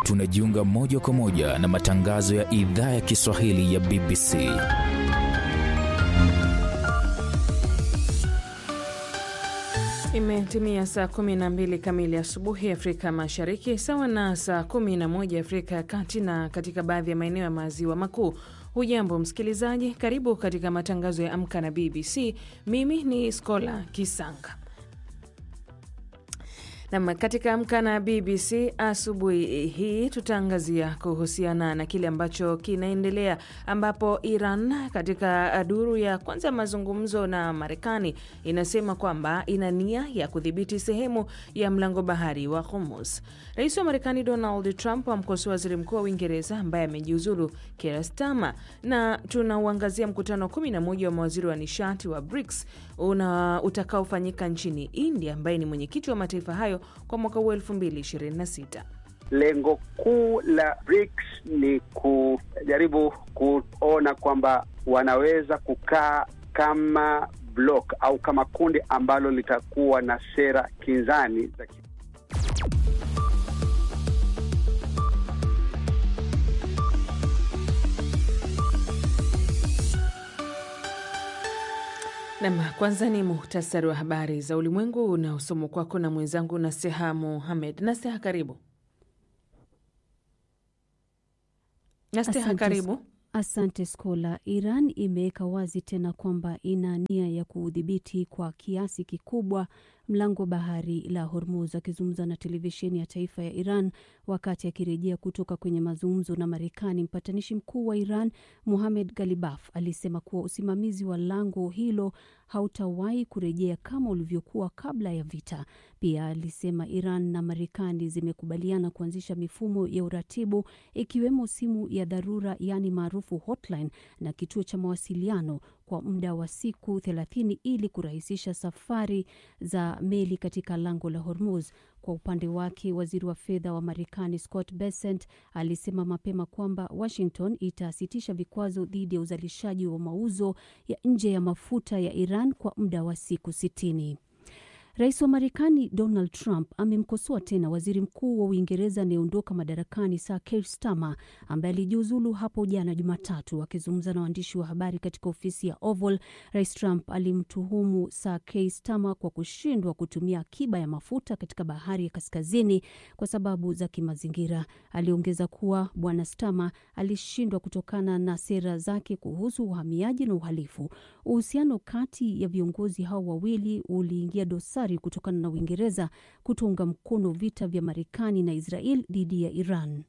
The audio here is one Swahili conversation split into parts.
tunajiunga moja kwa moja na matangazo ya idhaa ya Kiswahili ya BBC. Imetimia saa 12 kamili asubuhi Afrika Mashariki, sawa na saa 11 Afrika ya Kati na katika baadhi ya maeneo ya maziwa makuu. Hujambo msikilizaji, karibu katika matangazo ya Amka na BBC. Mimi ni Skola Kisanga. Nam, katika Amka na BBC asubuhi hii tutaangazia kuhusiana na kile ambacho kinaendelea, ambapo Iran katika duru ya kwanza ya mazungumzo na Marekani inasema kwamba ina nia ya kudhibiti sehemu ya mlango bahari wa Hormuz. Rais wa Marekani Donald Trump amkosoa waziri mkuu wa Uingereza ambaye amejiuzulu Keir Starmer, na tunauangazia mkutano wa 11 wa mawaziri wa nishati wa BRICS utakaofanyika nchini India, ambaye ni mwenyekiti wa mataifa hayo kwa mwaka huu 2026. Lengo kuu la BRICS ni kujaribu kuona kwamba wanaweza kukaa kama block au kama kundi ambalo litakuwa na sera kinzani za Nam, kwanza ni muhtasari wa habari za ulimwengu unaosomwa kwako na mwenzangu Naseha Muhamed. Naseha, karibu. Naseha, karibu. Asante Skola. Iran imeweka wazi tena kwamba ina nia ya kuudhibiti kwa kiasi kikubwa mlango bahari la Hormuz. Akizungumza na televisheni ya taifa ya Iran wakati akirejea kutoka kwenye mazungumzo na Marekani, mpatanishi mkuu wa Iran Mohamed Galibaf alisema kuwa usimamizi wa lango hilo hautawahi kurejea kama ulivyokuwa kabla ya vita. Pia alisema Iran na Marekani zimekubaliana kuanzisha mifumo ya uratibu ikiwemo simu ya dharura, yaani maarufu hotline, na kituo cha mawasiliano kwa muda wa siku 30 ili kurahisisha safari za meli katika lango la Hormuz. Kwa upande wake, waziri wa fedha wa Marekani Scott Bessent alisema mapema kwamba Washington itasitisha vikwazo dhidi ya uzalishaji wa mauzo ya nje ya mafuta ya Iran kwa muda wa siku sitini. Rais wa Marekani Donald Trump amemkosoa tena waziri mkuu wa Uingereza anayeondoka madarakani Sir Keir Starmer ambaye alijiuzulu hapo jana Jumatatu. Akizungumza na waandishi wa habari katika ofisi ya Oval, Rais Trump alimtuhumu Sir Keir Starmer kwa kushindwa kutumia akiba ya mafuta katika bahari ya kaskazini kwa sababu za kimazingira. Aliongeza kuwa Bwana Starmer alishindwa kutokana na sera zake kuhusu uhamiaji na uhalifu. Uhusiano kati ya viongozi hao wawili uliingia dosari kutokana na Uingereza kutounga mkono vita vya Marekani na Israel dhidi ya Iran.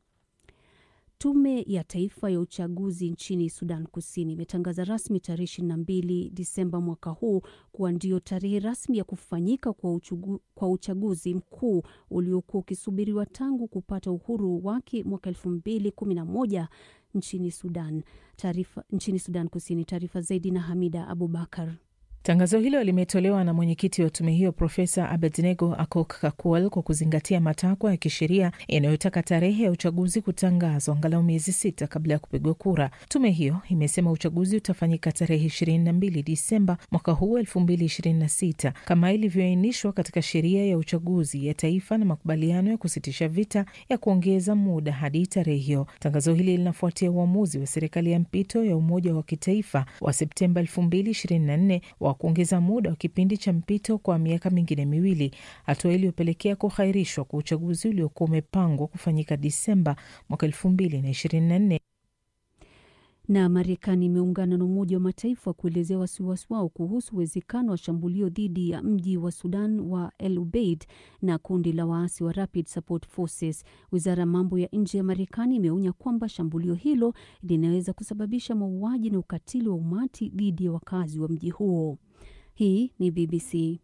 Tume ya Taifa ya Uchaguzi nchini Sudan Kusini imetangaza rasmi tarehe 22 Disemba mwaka huu kuwa ndio tarehe rasmi ya kufanyika kwa, uchugu, kwa uchaguzi mkuu uliokuwa ukisubiriwa tangu kupata uhuru wake mwaka 2011 nchini Sudan. Taarifa nchini Sudan Kusini. Taarifa zaidi na Hamida Abubakar. Tangazo hilo limetolewa na mwenyekiti wa tume hiyo Profesa Abednego Akok Kakual kwa kuzingatia matakwa ya kisheria yanayotaka tarehe ya uchaguzi kutangazwa angalau miezi sita kabla ya kupigwa kura. Tume hiyo imesema uchaguzi utafanyika tarehe 22 Disemba mwaka huu 2026 kama ilivyoainishwa katika sheria ya uchaguzi ya taifa na makubaliano ya kusitisha vita ya kuongeza muda hadi tarehe hiyo. Tangazo hili linafuatia uamuzi wa serikali ya mpito ya umoja wa kitaifa wa Septemba 2024 wa kuongeza muda wa kipindi cha mpito kwa miaka mingine miwili, hatua iliyopelekea kuhairishwa kwa uchaguzi uliokuwa umepangwa kufanyika Disemba mwaka elfu mbili na ishirini na nne. Na Marekani imeungana na Umoja wa Mataifa kuelezea wasiwasi wao kuhusu uwezekano wa shambulio dhidi ya mji wa Sudan wa El Ubeid na kundi la waasi wa Rapid Support Forces. Wizara ya mambo ya nje ya Marekani imeonya kwamba shambulio hilo linaweza kusababisha mauaji na ukatili wa umati dhidi ya wakazi wa mji huo. Hii ni BBC.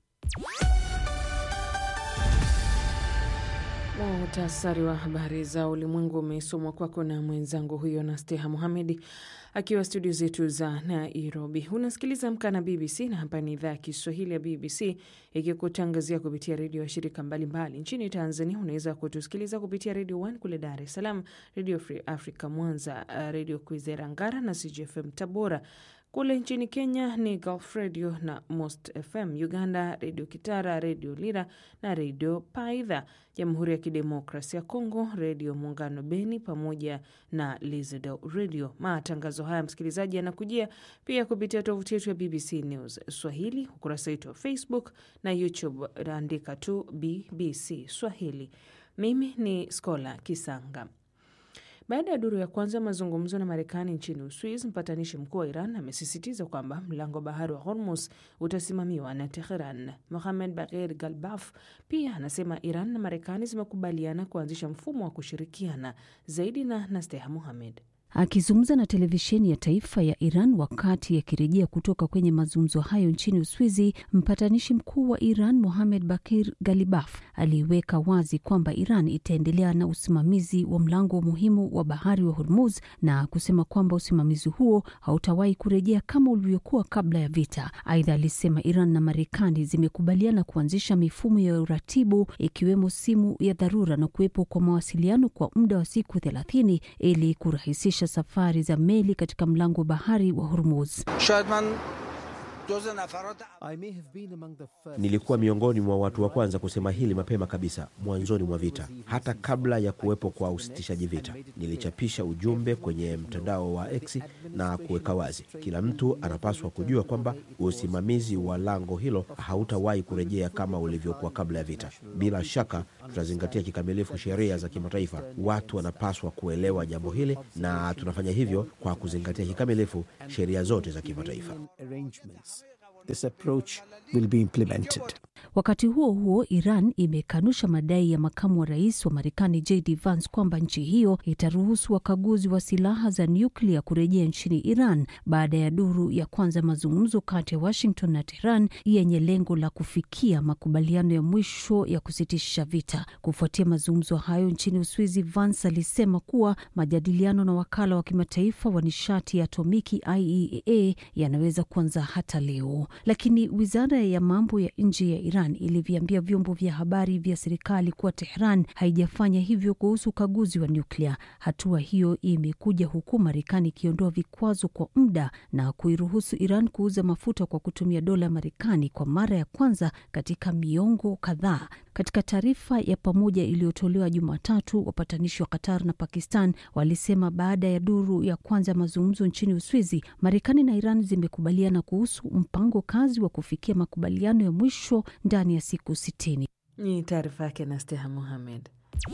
Muhtasari wa habari za ulimwengu umesomwa kwako na mwenzangu huyo na Steha Muhamedi akiwa studio zetu za Nairobi. Unasikiliza Amka na BBC na hapa ni idhaa ya Kiswahili ya BBC ikikutangazia kupitia redio ya shirika mbalimbali nchini Tanzania. Unaweza kutusikiliza kupitia redio One kule Dar es Salaam, redio Free Africa Mwanza, redio Kwizera Ngara na CGFM Tabora. Kule nchini Kenya ni Gulf Radio na Most FM, Uganda Redio Kitara, Redio Lira na Redio Paidha, Jamhuri ya Kidemokrasia ya Kongo Redio Muungano Beni pamoja na Lizado Radio. Matangazo haya msikilizaji, yanakujia pia kupitia tovuti yetu ya BBC News Swahili, ukurasa wetu wa Facebook na YouTube, andika tu BBC Swahili. Mimi ni Skola Kisanga. Baada ya duru ya kwanza mazungumzo na Marekani nchini Uswiz, mpatanishi mkuu wa Iran amesisitiza kwamba mlango wa bahari wa Hormuz utasimamiwa na Teheran. Mohamed Bagher Galbaf pia anasema Iran na Marekani zimekubaliana kuanzisha mfumo wa kushirikiana zaidi. Na Nasteha Muhamed Akizungumza na televisheni ya taifa ya Iran wakati akirejea kutoka kwenye mazungumzo hayo nchini Uswizi, mpatanishi mkuu wa Iran Mohamed Bakir Galibaf aliweka wazi kwamba Iran itaendelea na usimamizi wa mlango muhimu wa bahari wa Hormuz na kusema kwamba usimamizi huo hautawahi kurejea kama ulivyokuwa kabla ya vita. Aidha, alisema Iran na Marekani zimekubaliana kuanzisha mifumo ya uratibu ikiwemo simu ya dharura na kuwepo kwa mawasiliano kwa muda wa siku thelathini ili kurahisisha safari za meli katika mlango wa bahari wa Hormuz. Nilikuwa miongoni mwa watu wa kwanza kusema hili mapema kabisa mwanzoni mwa vita, hata kabla ya kuwepo kwa usitishaji vita. Nilichapisha ujumbe kwenye mtandao wa X na kuweka wazi, kila mtu anapaswa kujua kwamba usimamizi wa lango hilo hautawahi kurejea kama ulivyokuwa kabla ya vita. Bila shaka tutazingatia kikamilifu sheria za kimataifa. Watu wanapaswa kuelewa jambo hili, na tunafanya hivyo kwa kuzingatia kikamilifu sheria zote za kimataifa. This approach will be implemented. Wakati huo huo, Iran imekanusha madai ya makamu wa rais wa Marekani JD Vance kwamba nchi hiyo itaruhusu wakaguzi wa silaha za nyuklia kurejea nchini Iran baada ya duru ya kwanza mazungumzo kati ya Washington na Tehran yenye lengo la kufikia makubaliano ya mwisho ya kusitisha vita. Kufuatia mazungumzo hayo nchini Uswizi, Vance alisema kuwa majadiliano na wakala wa kimataifa wa nishati ya atomiki IAEA yanaweza kuanza hata leo, lakini wizara ya mambo ya nje ya Iran iliviambia vyombo vya habari vya serikali kuwa Tehran haijafanya hivyo kuhusu ukaguzi wa nyuklia. Hatua hiyo imekuja huku Marekani ikiondoa vikwazo kwa muda na kuiruhusu Iran kuuza mafuta kwa kutumia dola ya Marekani kwa mara ya kwanza katika miongo kadhaa. Katika taarifa ya pamoja iliyotolewa Jumatatu, wapatanishi wa Qatar na Pakistan walisema baada ya duru ya kwanza ya mazungumzo nchini Uswizi, Marekani na Iran zimekubaliana kuhusu mpango kazi wa kufikia makubaliano ya mwisho ndani ya siku sitini. Ni taarifa yake na Steha Muhamed.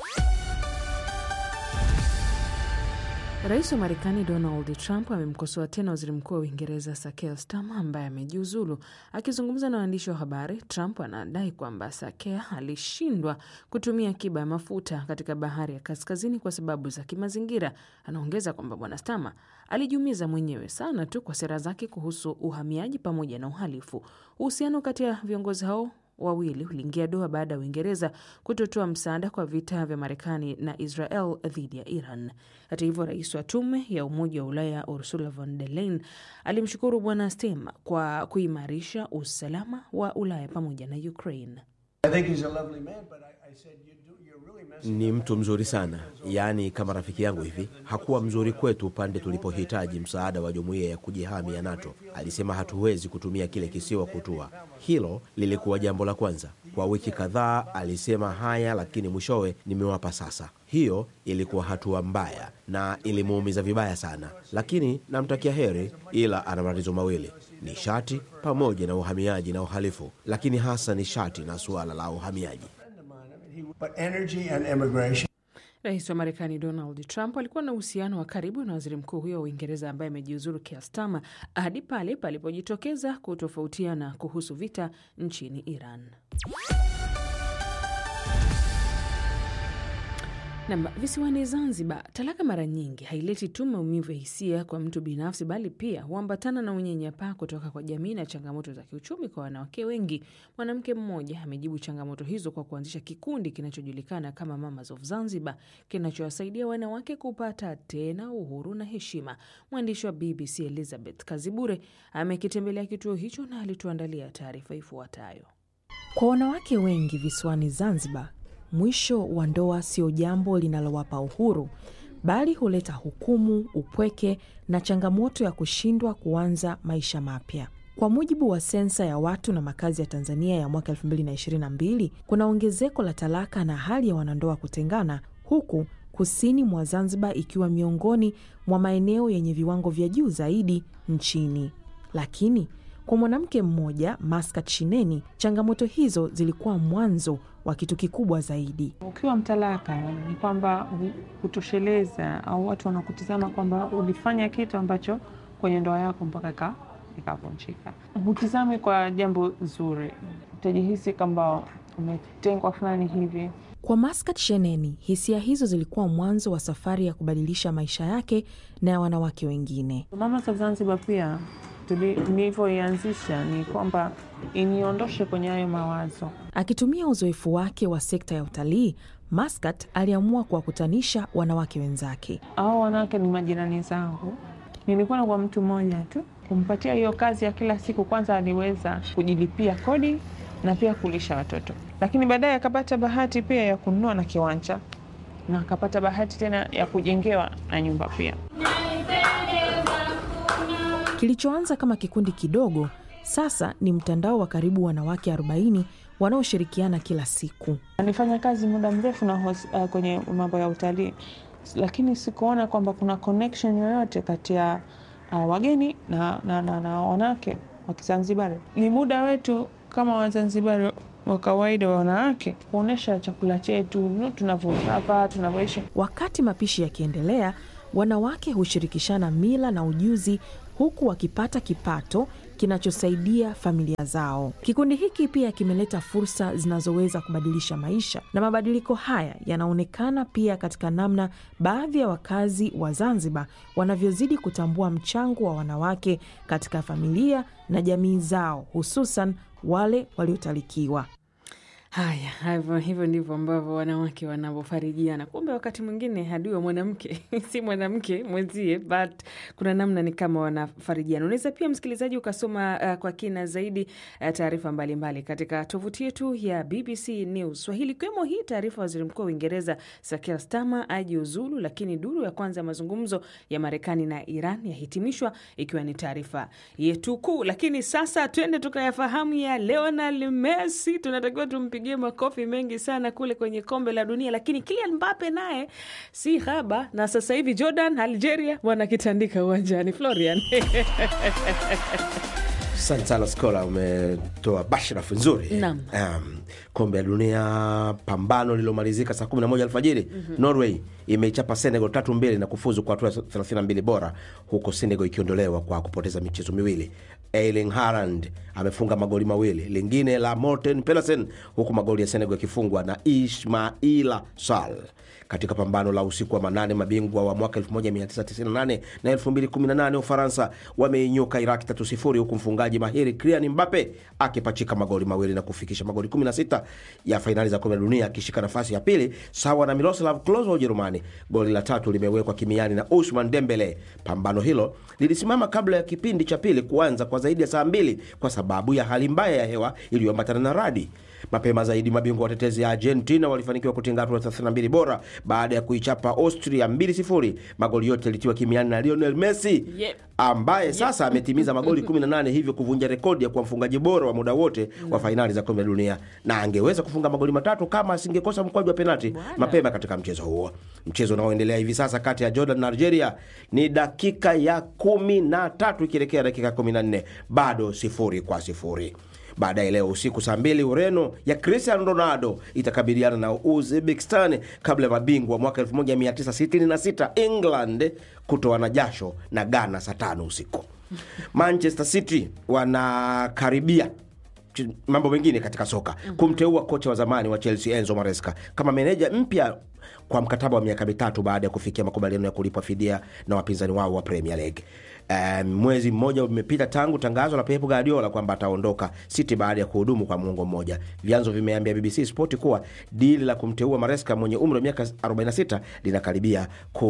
Rais wa Marekani Donald Trump amemkosoa tena waziri mkuu wa Uingereza Sir Keir Starmer ambaye amejiuzulu. Akizungumza na waandishi wa habari, Trump anadai kwamba Sir Keir alishindwa kutumia akiba ya mafuta katika bahari ya kaskazini kwa sababu za kimazingira. Anaongeza kwamba bwana Starmer alijiumiza mwenyewe sana tu kwa sera zake kuhusu uhamiaji pamoja na uhalifu. Uhusiano kati ya viongozi hao wawili uliingia doa baada ya Uingereza kutotoa msaada kwa vita vya Marekani na Israel dhidi ya Iran. Hata hivyo, rais wa tume ya Umoja wa Ulaya Ursula von der Leyen alimshukuru bwana Starmer kwa kuimarisha usalama wa Ulaya pamoja na Ukraine. Ni mtu mzuri sana, yaani kama rafiki yangu hivi. Hakuwa mzuri kwetu pande tulipohitaji msaada wa jumuiya ya kujihami ya NATO. Alisema hatuwezi kutumia kile kisiwa kutua. Hilo lilikuwa jambo la kwanza. Kwa wiki kadhaa alisema haya, lakini mwishowe nimewapa sasa. Hiyo ilikuwa hatua mbaya na ilimuumiza vibaya sana, lakini namtakia heri, ila ana matatizo mawili: nishati pamoja na uhamiaji na uhalifu, lakini hasa nishati na suala la uhamiaji. But energy and immigration. Rais wa Marekani Donald Trump alikuwa na uhusiano wa karibu na waziri mkuu huyo wa Uingereza ambaye amejiuzuru Keir Starmer hadi pale palipojitokeza kutofautiana kuhusu vita nchini Iran. Nam, visiwani Zanzibar, talaka mara nyingi haileti tu maumivu ya hisia kwa mtu binafsi, bali pia huambatana na unyanyapaa kutoka kwa jamii na changamoto za kiuchumi kwa wanawake wengi. Mwanamke mmoja amejibu changamoto hizo kwa kuanzisha kikundi kinachojulikana kama Mamas of Zanzibar, kinachowasaidia wanawake kupata tena uhuru na heshima. Mwandishi wa BBC Elizabeth Kazibure amekitembelea kituo hicho na alituandalia taarifa ifuatayo. Kwa wanawake wengi visiwani Zanzibar, mwisho wa ndoa sio jambo linalowapa uhuru, bali huleta hukumu, upweke na changamoto ya kushindwa kuanza maisha mapya. Kwa mujibu wa sensa ya watu na makazi ya Tanzania ya mwaka 2022 kuna ongezeko la talaka na hali ya wanandoa kutengana, huku kusini mwa Zanzibar ikiwa miongoni mwa maeneo yenye viwango vya juu zaidi nchini. Lakini kwa mwanamke mmoja Maskat Shineni, changamoto hizo zilikuwa mwanzo wa kitu kikubwa zaidi. Ukiwa mtalaka ni kwamba kutosheleza au watu wanakutizama kwamba ulifanya kitu ambacho kwenye ndoa yako mpaka ikavunjika. Hutizami kwa jambo zuri, utajihisi kwamba umetengwa fulani hivi. Kwa Maskat Sheneni, hisia hizo zilikuwa mwanzo wa safari ya kubadilisha maisha yake na ya wanawake wengine. Mamas of Zanzibar pia nilivyoianzisha ni kwamba iniondoshe kwenye hayo mawazo. Akitumia uzoefu wake wa sekta ya utalii, Maskat aliamua kuwakutanisha wanawake wenzake. Hao wanawake ni majirani zangu. Nilikuwa na kwa mtu mmoja tu kumpatia hiyo kazi ya kila siku. Kwanza aliweza kujilipia kodi na pia kulisha watoto, lakini baadaye akapata bahati pia ya kununua na kiwanja na akapata bahati tena ya kujengewa na nyumba pia. Kilichoanza kama kikundi kidogo sasa ni mtandao wa karibu wanawake 40 wanaoshirikiana kila siku. Nilifanya kazi muda mrefu na hos, uh, kwenye mambo ya utalii, lakini sikuona kwamba kuna connection yoyote kati ya uh, wageni na, na, na, na wanawake wa Kizanzibari. Ni muda wetu kama Wazanzibari wa kawaida wa wanawake kuonyesha chakula chetu tunavyopapa, tunavyoishi. Wakati mapishi yakiendelea, wanawake hushirikishana mila na ujuzi huku wakipata kipato kinachosaidia familia zao. Kikundi hiki pia kimeleta fursa zinazoweza kubadilisha maisha, na mabadiliko haya yanaonekana pia katika namna baadhi ya wakazi wa Zanzibar wanavyozidi kutambua mchango wa wanawake katika familia na jamii zao, hususan wale waliotalikiwa. Haya, hivyo hivyo ndivyo ambavyo wanawake wanavyofarijiana. Kumbe wakati mwingine adui wa mwanamke si mwanamke mwenzie, but kuna namna ni kama wanafarijiana. Unaweza pia msikilizaji ukasoma uh, kwa kina zaidi uh, taarifa mbalimbali katika tovuti yetu ya BBC News Swahili, ikiwemo hii taarifa waziri mkuu wa Uingereza Sakir Starmer ajiuzulu, lakini duru ya kwanza ya mazungumzo ya Marekani na Iran yahitimishwa, ikiwa ni taarifa yetu kuu. Lakini sasa twende tukayafahamu ya Lionel Messi, tunatakiwa tumpigie makofi mengi sana kule kwenye kombe la dunia, lakini Kylian Mbappe naye si haba, na sasa hivi Jordan, Algeria wanakitandika uwanjani. Florian Asante sana Skola, umetoa bashrafu nzuri. Naam. Um, kombe la dunia, pambano lililomalizika saa 11 alfajiri. Norway imeichapa Senegal tatu mbili na kufuzu kwa hatua ya 32 bora, huko Senegal ikiondolewa kwa kupoteza michezo miwili. Erling Haaland amefunga magoli mawili, lingine la Morten Pedersen, huku magoli ya Senegal yakifungwa na Ismaila Sal katika pambano la usiku wa manane. Mabingwa wa mwaka 1998 na 2018 Ufaransa wameinyuka Iraki tatu sifuri, huku mfungaji mahiri Kylian Mbappe akipachika magoli mawili na kufikisha magoli 16 ya fainali za kombe la dunia, akishika nafasi ya pili sawa na Miroslav Klose wa Ujerumani. Goli la tatu limewekwa kimiani na Usman Dembele. Pambano hilo lilisimama kabla ya kipindi cha pili kuanza kwa zaidi ya saa mbili kwa sababu ya hali mbaya ya hewa iliyoambatana na radi. Mapema zaidi mabingwa watetezi ya Argentina walifanikiwa kutinga hatua 32 bora baada ya kuichapa Austria 2-0. Magoli yote yalitiwa kimiani na Lionel Messi Yep. ambaye sasa ametimiza magoli 18, hivyo kuvunja rekodi ya kuwa mfungaji bora wa muda wote wa fainali za kombe la dunia, na angeweza kufunga magoli matatu kama asingekosa mkwaju wa penalti mapema katika mchezo huo. Mchezo unaoendelea hivi sasa kati ya Jordan na Algeria ni dakika ya kumi na tatu ikielekea dakika ya kumi na nne bado sifuri kwa sifuri. Baadaye leo usiku saa mbili Ureno ya Cristiano Ronaldo itakabiliana na Uzbekistan kabla ya mabingwa mwaka 1966 England kutoana jasho na Ghana saa tano usiku. Manchester City wanakaribia ch- mambo mengine katika soka kumteua kocha wa zamani wa Chelsea Enzo Maresca kama meneja mpya kwa mkataba wa miaka mitatu baada ya kufikia makubaliano ya kulipwa fidia na wapinzani wao wa Premier League. Um, mwezi mmoja umepita tangu tangazo la Pep Guardiola kwamba ataondoka City baada ya kuhudumu kwa muongo mmoja. Vyanzo vimeambia BBC Sport kuwa dili la kumteua Maresca mwenye umri wa miaka 46 linakaribia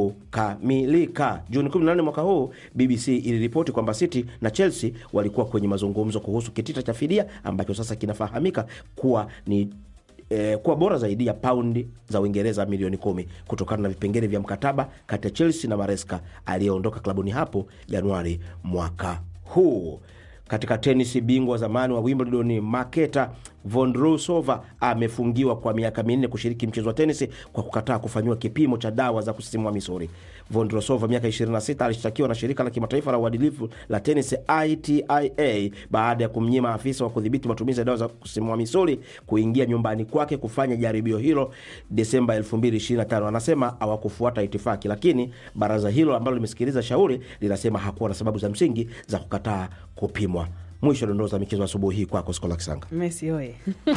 kukamilika. Juni 18 mwaka huu, BBC iliripoti kwamba City na Chelsea walikuwa kwenye mazungumzo kuhusu kitita cha fidia ambacho sasa kinafahamika kuwa ni eh, kuwa bora zaidi ya paundi za Uingereza milioni kumi kutokana na vipengele vya mkataba kati ya Chelsea na Maresca aliyeondoka klabuni hapo Januari mwaka huu. Katika tenisi, bingwa zamani wa Wimbledon Marketa Vondrousova amefungiwa kwa miaka minne kushiriki mchezo wa tenisi kwa kukataa kufanyiwa kipimo cha dawa za kusisimua misuli. Vondrousova miaka 26 alishtakiwa na shirika la kimataifa la uadilifu la tenisi ITIA baada ya kumnyima afisa wa kudhibiti matumizi ya dawa za kusisimua misuli kuingia nyumbani kwake kufanya jaribio hilo Desemba 2025. Anasema hawakufuata itifaki, lakini baraza hilo ambalo limesikiliza shauri linasema hakuwa na sababu za msingi za kukataa kupimwa. Mwisho dondoo za michezo asubuhi hii kwako Skola Kisanga. Messi oye!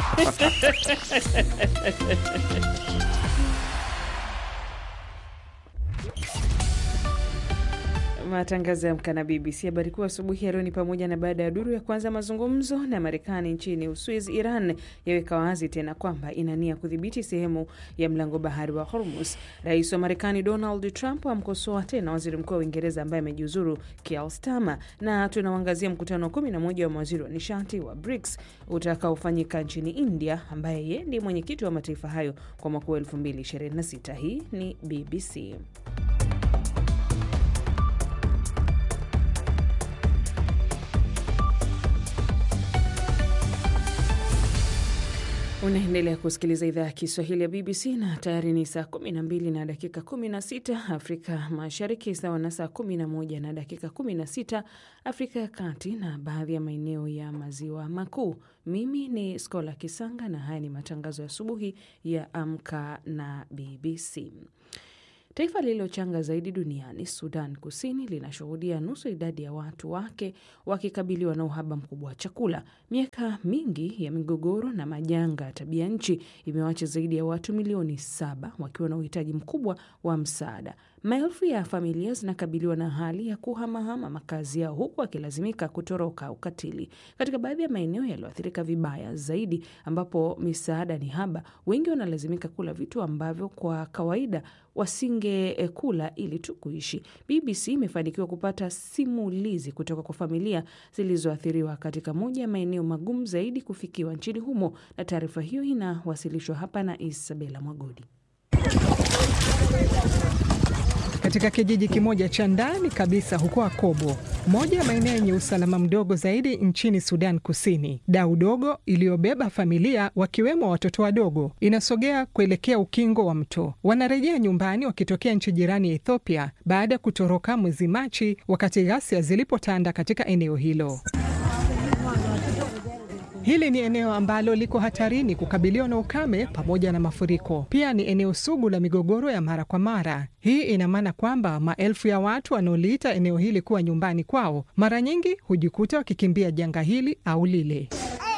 Matangazo ya Amka na BBC. Habari kuu asubuhi ya leo ni pamoja na baada ya duru ya kwanza mazungumzo na Marekani nchini Uswiz, Iran yaweka wazi tena kwamba ina nia kudhibiti sehemu ya mlango bahari wa Hormuz. Rais wa Marekani Donald Trump amkosoa tena waziri mkuu wa Uingereza ambaye amejiuzuru Keir Starmer, na tunauangazia mkutano wa kumi na moja wa mawaziri wa nishati wa BRICS utakaofanyika nchini India, ambaye ye ndiye mwenyekiti wa mataifa hayo kwa mwaka wa 2026. Hii ni BBC. Unaendelea kusikiliza idhaa ya Kiswahili ya BBC na tayari ni saa 12 na dakika 16 Afrika Mashariki, sawa na saa 11 na dakika 16 Afrika ya Kati na baadhi ya maeneo ya Maziwa Makuu. Mimi ni Skola Kisanga na haya ni matangazo ya asubuhi ya Amka na BBC. Taifa lililochanga zaidi duniani, Sudan Kusini, linashuhudia nusu idadi ya watu wake wakikabiliwa na uhaba mkubwa wa chakula. Miaka mingi ya migogoro na majanga ya tabia nchi imewacha zaidi ya watu milioni saba wakiwa na uhitaji mkubwa wa msaada. Maelfu ya familia zinakabiliwa na hali ya kuhamahama makazi yao huku wakilazimika kutoroka ukatili. Katika baadhi ya maeneo yaliyoathirika vibaya zaidi, ambapo misaada ni haba, wengi wanalazimika kula vitu ambavyo kwa kawaida wasingekula ili tu kuishi. BBC imefanikiwa kupata simulizi kutoka kwa familia zilizoathiriwa katika moja ya maeneo magumu zaidi kufikiwa nchini humo, na taarifa hiyo inawasilishwa hapa na Isabela Mwagodi. Katika kijiji kimoja cha ndani kabisa huko Akobo, moja ya maeneo yenye usalama mdogo zaidi nchini Sudan Kusini, dau dogo iliyobeba familia wakiwemo watoto wadogo inasogea kuelekea ukingo wa mto. Wanarejea nyumbani wakitokea nchi jirani ya Ethiopia baada ya kutoroka mwezi Machi, wakati ghasia zilipotanda katika eneo hilo. Hili ni eneo ambalo liko hatarini kukabiliwa na ukame pamoja na mafuriko. Pia ni eneo sugu la migogoro ya mara kwa mara. Hii ina maana kwamba maelfu ya watu wanaoliita eneo hili kuwa nyumbani kwao mara nyingi hujikuta wakikimbia janga hili au lile.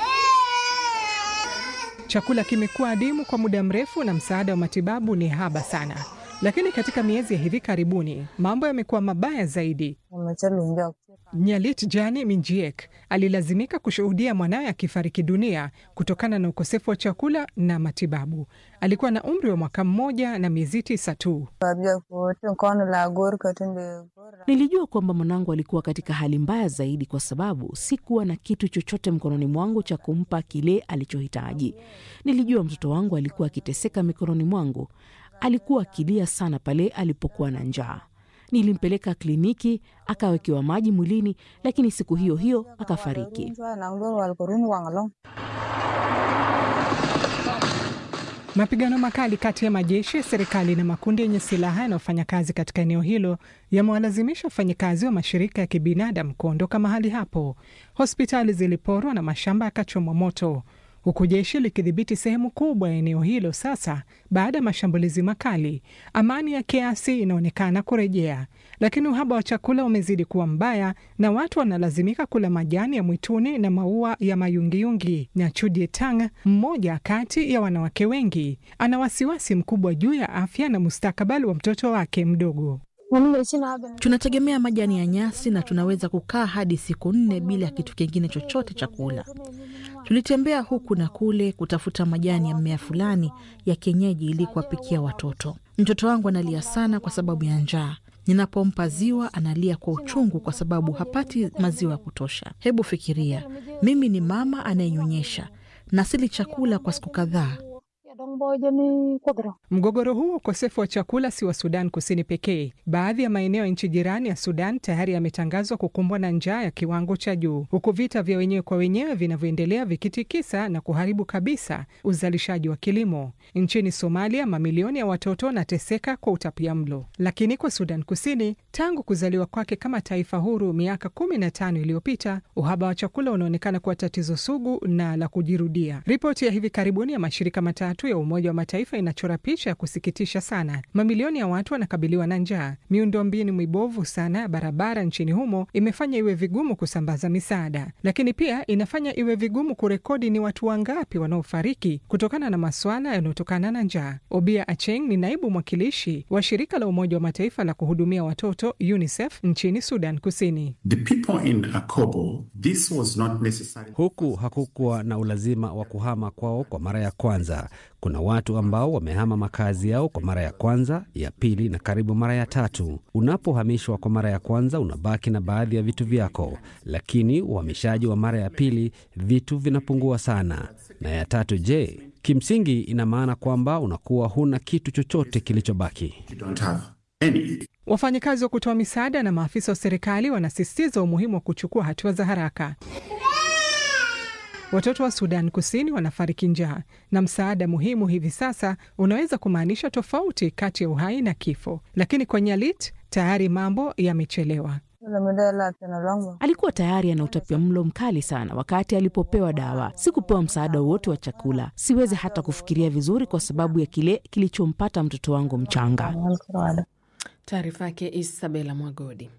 Chakula kimekuwa adimu kwa muda mrefu na msaada wa matibabu ni haba sana. Lakini katika miezi ya hivi karibuni mambo yamekuwa mabaya zaidi. Nyalit Jani Minjiek alilazimika kushuhudia mwanawe akifariki dunia kutokana na ukosefu wa chakula na matibabu. Alikuwa na umri wa mwaka mmoja na miezi tisa tu. Nilijua kwamba mwanangu alikuwa katika hali mbaya zaidi, kwa sababu sikuwa na kitu chochote mkononi mwangu cha kumpa kile alichohitaji. Nilijua mtoto wangu alikuwa akiteseka mikononi mwangu. Alikuwa akilia sana pale alipokuwa na njaa. Nilimpeleka kliniki akawekewa maji mwilini, lakini siku hiyo hiyo akafariki. Mapigano makali kati ya majeshi ya serikali na makundi yenye silaha yanayofanya kazi katika eneo hilo yamewalazimisha wafanyakazi wa mashirika ya kibinadamu kuondoka mahali hapo. Hospitali ziliporwa na mashamba yakachomwa moto huku jeshi likidhibiti sehemu kubwa ya eneo hilo sasa baada ya mashambulizi makali. Amani ya kiasi inaonekana kurejea, lakini uhaba wa chakula umezidi kuwa mbaya na watu wanalazimika kula majani ya mwituni na maua ya mayungiyungi. Na Chudie Tang, mmoja kati ya wanawake wengi, ana wasiwasi mkubwa juu ya afya na mustakabali wa mtoto wake mdogo. Tunategemea majani ya nyasi na tunaweza kukaa hadi siku nne bila ya kitu kingine chochote cha kula. Tulitembea huku na kule kutafuta majani ya mmea fulani ya kienyeji ili kuwapikia watoto. Mtoto wangu analia sana kwa sababu ya njaa. Ninapompa ziwa analia kwa uchungu kwa sababu hapati maziwa ya kutosha. Hebu fikiria, mimi ni mama anayenyonyesha na sili chakula kwa siku kadhaa. Mgogoro huu ukosefu wa chakula si wa Sudan Kusini pekee. Baadhi ya maeneo ya nchi jirani ya Sudan tayari yametangazwa kukumbwa na njaa ya kiwango cha juu, huku vita vya wenyewe kwa wenyewe vinavyoendelea vikitikisa na kuharibu kabisa uzalishaji wa kilimo. Nchini Somalia, mamilioni ya watoto wanateseka kwa utapia mlo. Lakini kwa Sudan Kusini, tangu kuzaliwa kwake kama taifa huru miaka kumi na tano iliyopita, uhaba wa chakula unaonekana kuwa tatizo sugu na la kujirudia. Ripoti ya hivi karibuni ya mashirika matatu ya Umoja wa Mataifa inachora picha ya kusikitisha sana. Mamilioni ya watu wanakabiliwa na njaa. Miundombinu mibovu sana ya barabara nchini humo imefanya iwe vigumu kusambaza misaada, lakini pia inafanya iwe vigumu kurekodi ni watu wangapi wanaofariki kutokana na maswala yanayotokana na njaa. Obia Acheng ni naibu mwakilishi wa shirika la Umoja wa Mataifa la kuhudumia watoto UNICEF nchini Sudan Kusini. The people in Akobo, this was not necessary. Huku hakukuwa na ulazima wa kuhama kwao kwa mara ya kwanza. Kuna watu ambao wamehama makazi yao kwa mara ya kwanza, ya pili na karibu mara ya tatu. Unapohamishwa kwa mara ya kwanza, unabaki na baadhi ya vitu vyako, lakini uhamishaji wa mara ya pili, vitu vinapungua sana, na ya tatu, je, kimsingi ina maana kwamba unakuwa huna kitu chochote kilichobaki. You don't have any. Wafanyakazi wa kutoa misaada na maafisa wa serikali wanasisitiza umuhimu wa kuchukua hatua za haraka. Watoto wa Sudan Kusini wanafariki njaa, na msaada muhimu hivi sasa unaweza kumaanisha tofauti kati ya uhai na kifo. Lakini kwa Nyalit tayari mambo yamechelewa. Alikuwa tayari ana utapia mlo mkali sana wakati alipopewa dawa. Sikupewa msaada wowote wa chakula. Siwezi hata kufikiria vizuri kwa sababu ya kile kilichompata mtoto wangu mchanga. Taarifa yake Isabela Mwagodi.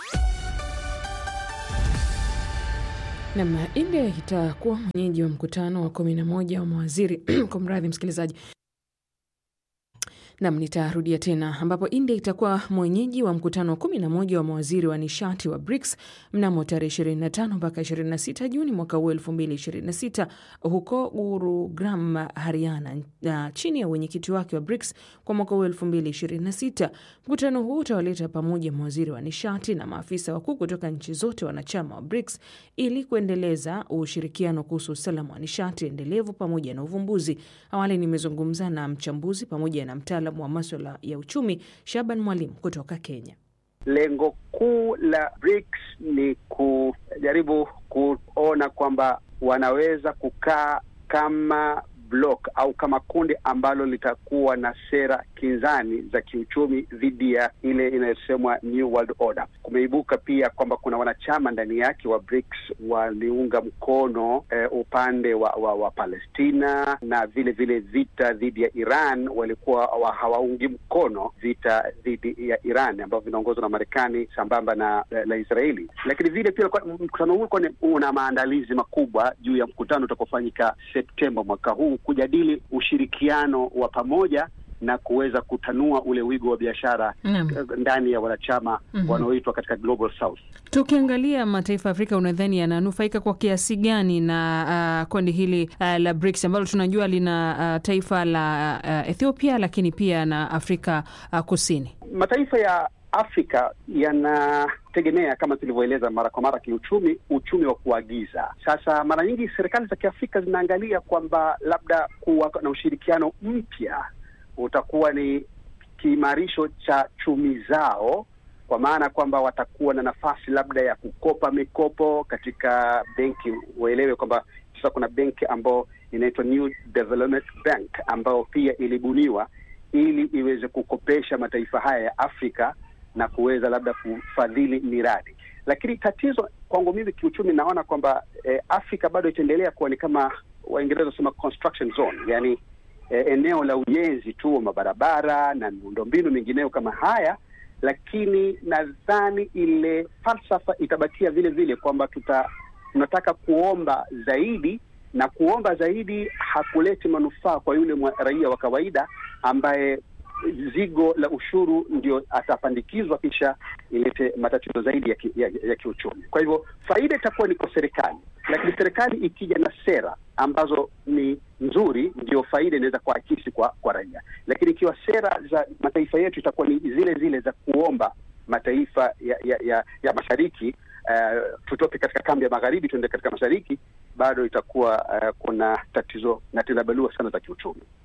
Nam, India itakuwa mwenyeji wa mkutano wa kumi na moja wa mawaziri kwa mradhi msikilizaji Nam, nitarudia tena ambapo India itakuwa mwenyeji wa mkutano wa kumi na moja wa mawaziri wa nishati wa BRICS mnamo tarehe 25 mpaka 26 Juni mwaka huu 2026 huko Gurugram, Haryana, na chini ya wenyekiti wake wa BRICS kwa mwaka huu 2026. Mkutano huu utawaleta pamoja mawaziri wa nishati na maafisa wakuu kutoka nchi zote wanachama wa BRICS ili kuendeleza ushirikiano kuhusu usalama wa nishati endelevu pamoja na uvumbuzi. Awali nimezungumza na mchambuzi pamoja na mtaalamu wa maswala ya uchumi Shaban Mwalimu kutoka Kenya. Lengo kuu la BRICS ni kujaribu kuona kwamba wanaweza kukaa kama block au kama kundi ambalo litakuwa na sera kinzani za kiuchumi dhidi ya ile inayosemwa New World Order. Kumeibuka pia kwamba kuna wanachama ndani yake wa BRICS waliunga mkono eh, upande wa, wa, wa Palestina na vile vile vita dhidi ya Iran, walikuwa wa, hawaungi mkono vita dhidi ya Iran ambavyo vinaongozwa na Marekani sambamba na la Israeli. Lakini vile pia mkutano huu una maandalizi makubwa juu ya mkutano utakaofanyika Septemba mwaka huu kujadili ushirikiano wa pamoja na kuweza kutanua ule wigo wa biashara ndani ya wanachama mm -hmm. wanaoitwa katika Global South. Tukiangalia mataifa ya Afrika, unadhani yananufaika kwa kiasi gani na uh, kundi hili uh, la BRICS ambalo tunajua lina uh, taifa la uh, Ethiopia lakini pia na Afrika uh, Kusini? Mataifa ya Afrika yanategemea kama tulivyoeleza mara kwa mara kiuchumi, uchumi wa kuagiza. Sasa mara nyingi serikali za Kiafrika zinaangalia kwamba labda kuwa na ushirikiano mpya utakuwa ni kiimarisho cha chumi zao, kwa maana kwamba watakuwa na nafasi labda ya kukopa mikopo katika benki. Uelewe kwamba sasa kuna benki ambayo inaitwa New Development Bank ambayo pia ilibuniwa ili iweze kukopesha mataifa haya ya Afrika na kuweza labda kufadhili miradi. Lakini tatizo kwangu mimi kiuchumi, naona kwamba eh, Afrika bado itaendelea kuwa ni kama Waingereza wanasema construction zone, yani eh, eneo la ujenzi tu wa mabarabara na miundombinu mingineyo kama haya, lakini nadhani ile falsafa itabakia vile vile kwamba tuta tunataka kuomba zaidi na kuomba zaidi hakuleti manufaa kwa yule raia wa kawaida ambaye zigo la ushuru ndio atapandikizwa kisha ilete matatizo zaidi ya, ki, ya, ya kiuchumi. Kwa hivyo faida itakuwa ni kwa serikali, lakini serikali ikija na sera ambazo ni nzuri, ndio faida inaweza kuakisi kwa kwa raia. Lakini ikiwa sera za mataifa yetu itakuwa ni zile zile za kuomba mataifa ya ya, ya, ya mashariki uh, tutoke katika kambi ya magharibi tuende katika mashariki, bado itakuwa uh, kuna tatizo na tena balua sana za kiuchumi.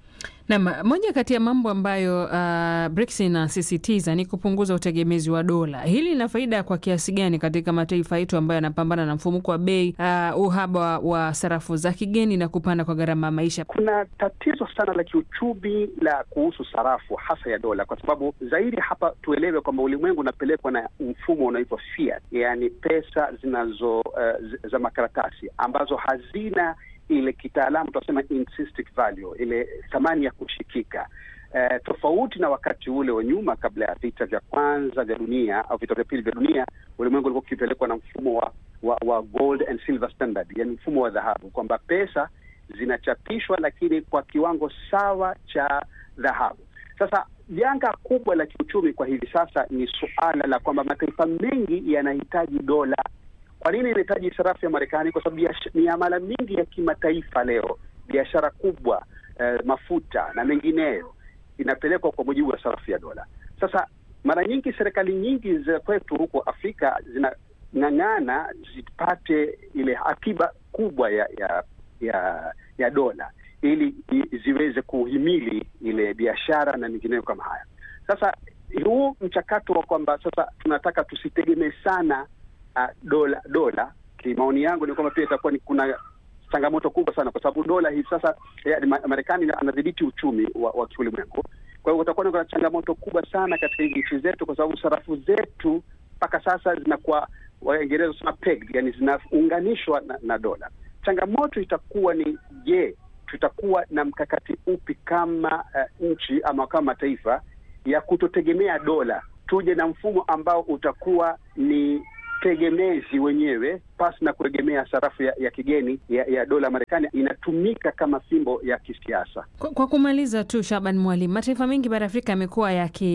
Nam, moja kati ya mambo ambayo uh, BRICS inasisitiza ni kupunguza utegemezi wa dola. Hili lina faida kwa kiasi gani katika mataifa yetu ambayo yanapambana na mfumuko wa bei, uh, uhaba wa sarafu za kigeni na kupanda kwa gharama ya maisha? Kuna tatizo sana la kiuchumi la kuhusu sarafu hasa ya dola, kwa sababu zaidi hapa tuelewe kwamba ulimwengu unapelekwa na mfumo unaoitwa fiat, yani pesa zinazo uh, za makaratasi ambazo hazina ile kitaalamu tunasema intrinsic value, ile thamani ya kushikika. Uh, tofauti na wakati ule wa nyuma kabla ya vita vya kwanza vya dunia au vita vya pili vya dunia, ulimwengu ulikuwa ukipelekwa na mfumo wa, wa, wa gold and silver standard, yani mfumo wa dhahabu, kwamba pesa zinachapishwa lakini kwa kiwango sawa cha dhahabu. Sasa janga kubwa la kiuchumi kwa hivi sasa ni suala la kwamba mataifa mengi yanahitaji dola. Kwa nini inahitaji sarafu ya Marekani? Kwa sababu miamala mingi ya kimataifa leo, biashara kubwa, eh, mafuta na mengineyo inapelekwa kwa mujibu wa sarafu ya dola. Sasa mara nyingi serikali nyingi za kwetu huko Afrika zinang'ang'ana zipate ile akiba kubwa ya ya ya, ya dola ili ziweze kuhimili ile biashara na mengineyo kama haya. Sasa huu mchakato wa kwamba sasa tunataka tusitegemee sana uh, dola dola, kimaoni yangu ni kwamba pia itakuwa ni kuna changamoto kubwa sana, kwa sababu dola hivi sasa Marekani anadhibiti uchumi wa, wa kiulimwengu. Kwa hiyo utakuwa kuna changamoto kubwa sana katika hizi nchi zetu, kwa sababu sarafu zetu mpaka sasa zinakuwa Waingereza wanasema pegged, yani zinaunganishwa na, na dola. Changamoto itakuwa ni je, tutakuwa na mkakati upi kama uh, nchi ama kama mataifa ya kutotegemea dola, tuje na mfumo ambao utakuwa ni tegemezi wenyewe pasi na kuegemea sarafu ya, ya kigeni ya, ya dola Marekani inatumika kama fimbo ya kisiasa. Kwa, kwa kumaliza tu, Shaban Mwalimu, mataifa mengi bara Afrika yamekuwa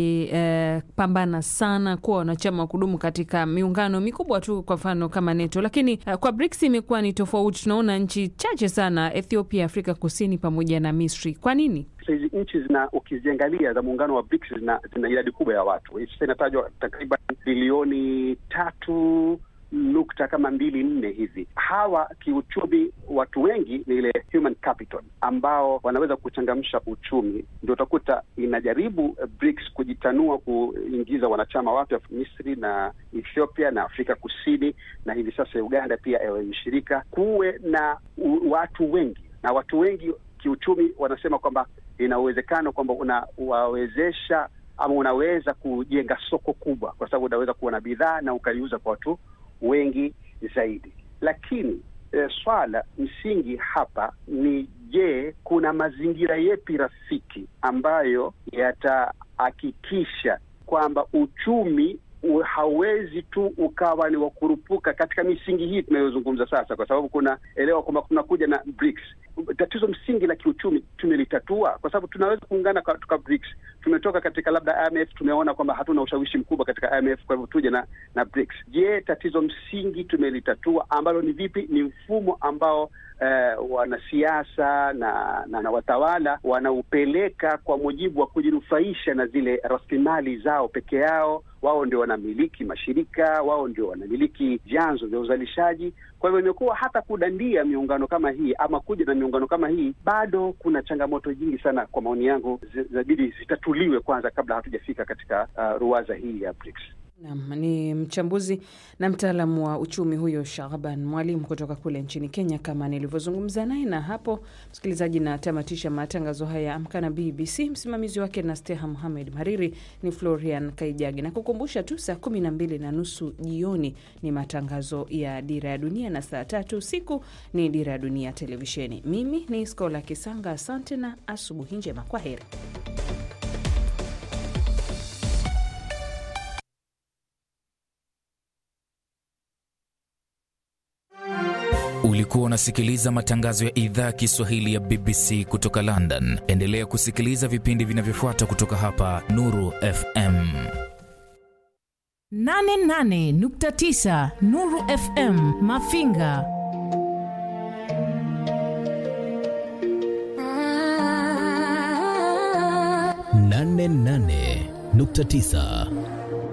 yakipambana eh, sana kuwa wanachama wa kudumu katika miungano mikubwa tu, kwa mfano kama NATO, lakini eh, kwa BRICS imekuwa ni tofauti. Tunaona nchi chache sana, Ethiopia, Afrika Kusini pamoja na Misri. Kwa nini? Hizi nchi zina ukiziangalia za muungano wa BRICS zina, zina idadi kubwa ya watu. Sasa inatajwa takriban bilioni tatu nukta kama mbili nne hivi. Hawa kiuchumi, watu wengi ni ile human capital ambao wanaweza kuchangamsha uchumi. Ndio utakuta inajaribu BRICS kujitanua kuingiza wanachama wapya, Misri na Ethiopia na Afrika Kusini na hivi sasa Uganda pia ewe mshirika, kuwe na u, watu wengi na watu wengi kiuchumi wanasema kwamba ina uwezekano kwamba unawawezesha ama unaweza kujenga soko kubwa, kwa sababu unaweza kuwa na bidhaa na ukaiuza kwa watu wengi zaidi. Lakini e, swala msingi hapa ni je, kuna mazingira yepi rafiki ambayo yatahakikisha kwamba uchumi hauwezi tu ukawa ni wakurupuka katika misingi hii tunayozungumza sasa, kwa sababu kuna elewa kwamba kunakuja na BRICS. Tatizo msingi la kiuchumi tumelitatua kwa sababu tunaweza kuungana katika BRICS. Tumetoka katika labda IMF, tumeona kwamba hatuna ushawishi mkubwa katika IMF, kwa hivyo tuje na na BRICS. Je, tatizo msingi tumelitatua ambalo ni vipi? Ni mfumo ambao Uh, wanasiasa na, na, na watawala wanaupeleka kwa mujibu wa kujinufaisha na zile rasilimali zao peke yao. Wao ndio wanamiliki mashirika, wao ndio wanamiliki vyanzo vya uzalishaji. Kwa hivyo imekuwa hata kudandia miungano kama hii ama kuja na miungano kama hii, bado kuna changamoto nyingi sana, kwa maoni yangu, zinabidi zitatuliwe kwanza kabla hatujafika katika uh, ruwaza hii ya BRICS. Nam ni mchambuzi na mtaalamu wa uchumi huyo Shahban Mwalimu kutoka kule nchini Kenya, kama nilivyozungumza naye. Na hapo, msikilizaji, natamatisha matangazo haya Amka na BBC. Msimamizi wake na Steha Muhamed, mhariri ni Florian Kaijagi, na kukumbusha tu saa kumi na mbili na nusu jioni ni matangazo ya Dira ya Dunia na saa tatu usiku ni Dira ya Dunia Televisheni. Mimi ni Skola Kisanga, asante na asubuhi njema. Kwa heri. Ulikuwa unasikiliza matangazo ya idhaa ya Kiswahili ya BBC kutoka London. Endelea kusikiliza vipindi vinavyofuata kutoka hapa Nuru FM 88.9 Nuru FM Mafinga. nane nane nukta tisa